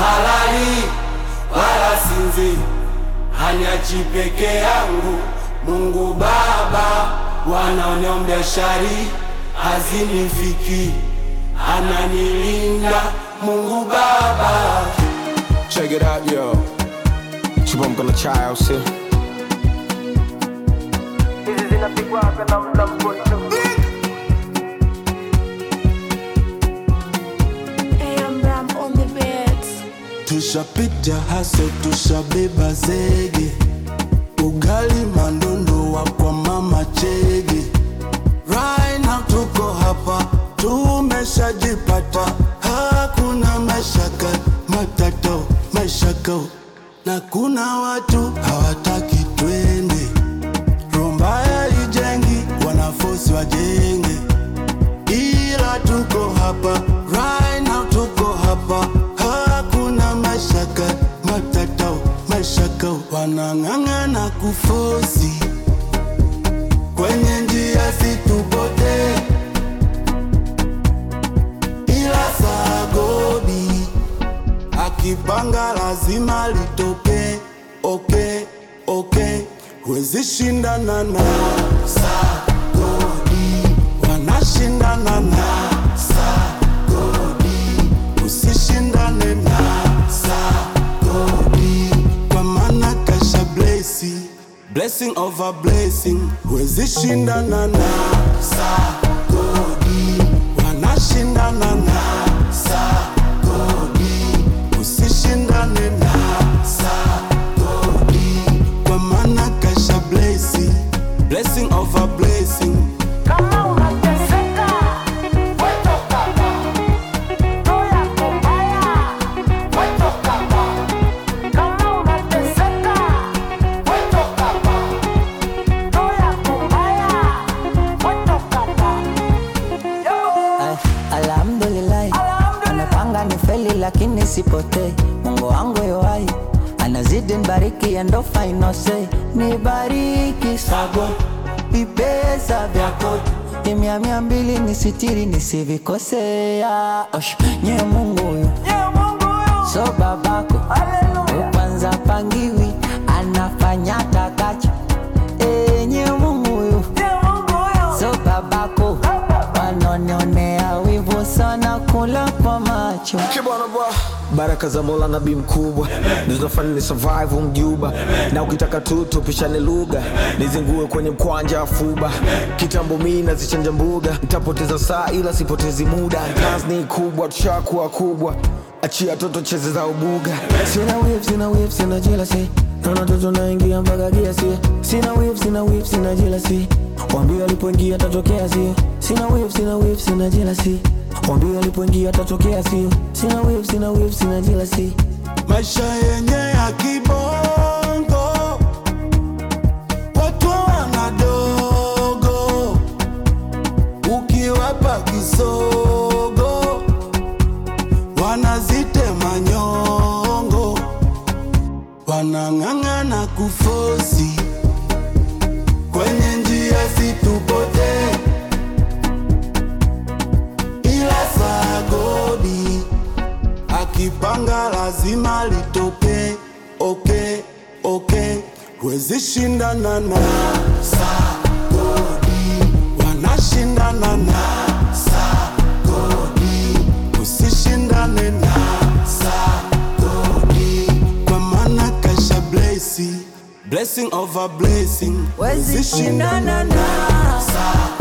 halali wala sinzi, haniachi peke yangu. Mungu Baba, wanaoniombea shari hazinifiki, ananilinda Mungu Baba. Check it out, yo. Chibomko na chai au sio? hizi zinapigwaga na mla mkono AM Ram on the beats. Tushapita haso, tushabeba zege, ugali mandondo wa kwa mama chege. Right now tuko hapa, tumeshajipata, hakuna mashaka matato mashaka, na kuna watu hawataki twende. Rombaya ijengi, wanafosi wajenge ila tuko hapa right now, tuko hapa, hakuna mashaka matatao mashaka, wanang'ang'ana kufosi kwenye njia situpote, ila sagodi akipanga lazima litoke. Okay, okay, huwezi shindana na sagodi, wanashindana na sagodi, usishindane na sagodi, kwa maana kasha blesi blessing over blessing, huwezi shindana na sagodi, wanashindana na sagodi, usishindane na sagodi, kwa maana kasha blesi blessing over blessing kama unateseka wetoka hapa roho yako mbaya wetoka hapa kama unateseka wetoka hapa roho yako mbaya wetoka hapa Ay, Alhamdulillah, anapanga ni feli lakini sipotei. Mungu wangu yoai anazidi nibariki, and ndo final say. Nibariki sago vipesa vyako imia mia mbili nisitiri nisivikosea. Osh, nye Mungu huyu Ye Mungu huyu so babako haleluya kwanza pangiwi anafanya takacho enye Mungu huyu Ye Mungu huyu so babako wanonionea wivu sana kula kwa macho Kibwana bwa baraka za Mola nabii mkubwa ndo zinafanya ni survive mjuba, na ukitaka tu tupishane lugha, nizingue kwenye mkwanja afuba. Kitambo mi nazichanja mbuga, nitapoteza saa ila sipotezi muda. Kazi ni kubwa, tushakuwa kubwa, achia toto cheze za ubuga. Sina whip, sina whip, sina jealousy, naona toto naingia mpaka kiasi. Sina whip, sina whip, sina jealousy, wambie alipoingia tatokea sio. Sina whip, sina whip, sina jealousy Wambie alipoingia tatokea sio. Sina whip, sina whip, sina jealousy. maisha yenye ya kibongo, watu wanadogo, ukiwapa kisogo wanazitema nyongo, wanang'ang'ana kufosi kwenye njia situpote, ila sagodi akipanga lazima litoke. Okay, okay, huwezi shindana na sagodi, wanashindana na sagodi, usishindane na sagodi, kwa maana kasha blesi blessing over blessing, Huwezi shindana na sagodi